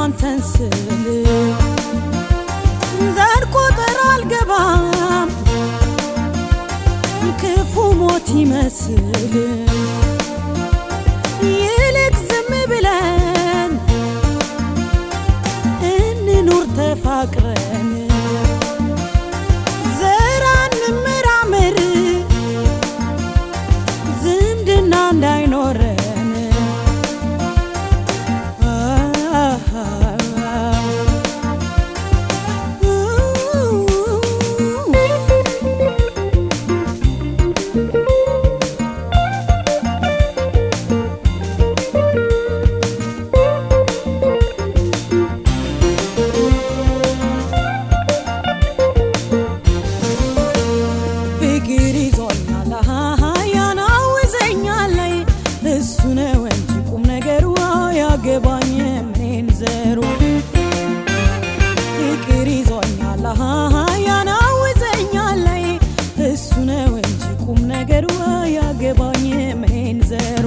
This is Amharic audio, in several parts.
አንተን ስል ዘር ቁጥር አልገባም ክፉ ሞት ይመስል ይልቅ ዝም ብለን እንኑር ተፋቅረን ዘር አንመራመር ዝምድና እንዳይኖረን ፍቅር ይዞኛል ያናውዘኛል ላይ እሱ ነው እንጂ ቁም ነገሩ ያገባኝ ምኔን ዘሩ ፍቅር ይዞኛል ያናውዘኛል ላይ እሱ ነው እንጂ ቁም ነገሩ ያገባኝ ምኔን ዘሩ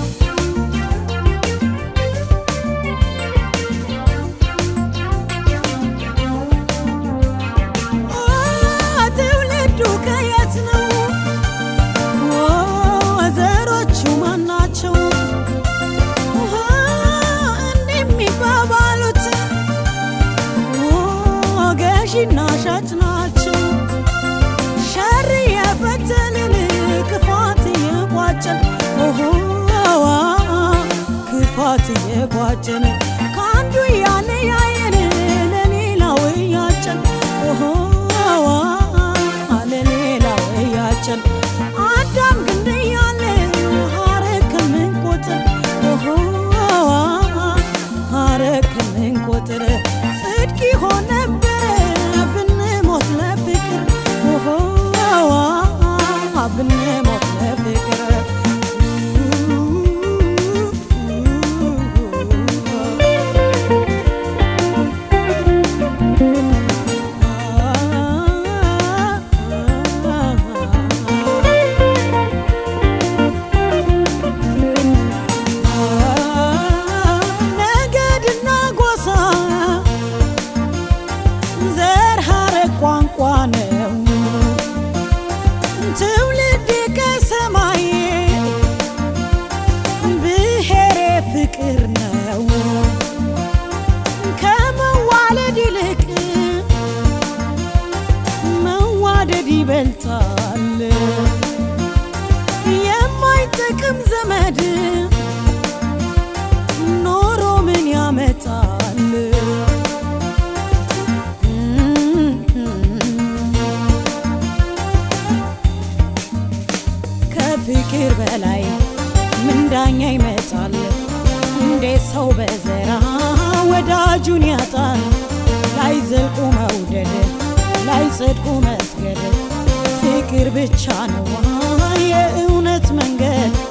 ትውልዱ ከየት ነው? ዘሮቹ ማናቸው? እንዲህ የሚባባሉት ገዢና ሻጭ ናቸው። ሸር የፈተልን ክፋት የቋጨን ክፋት የቋጨን ከአንዱ ያለ ያየን ለሌላው እያጨን ለሌላው እያጨን አዳም ግንድ እያለ ሐረግ ከምንቆጥር ሐረግ ከምንቆጥር ጽድቅ ይሆን ነበረ ብንሞት ለፍቅር ብንሞት ለፍቅር ነገድና ጎሳ ዘር ሐረግ ቋንቋ ነው ትውልድ ከሰማይ ብሔሬ ፍቅር ነው ከመዋለድ ይልቅ መዋደድ ይበልጣል የማይጠቅም ዘመድ ኖሮ ምን ያመጣል ከፍቅር በላይ ምን ዳኛ ይመጣል እንዴት ሰው በዘራ ወዳጁን ያጣል ላይ ዘልቁ መውደድ ላይ ጽድቁ መስገድ ፍቅር ብቻ ነው የእውነት መንገድ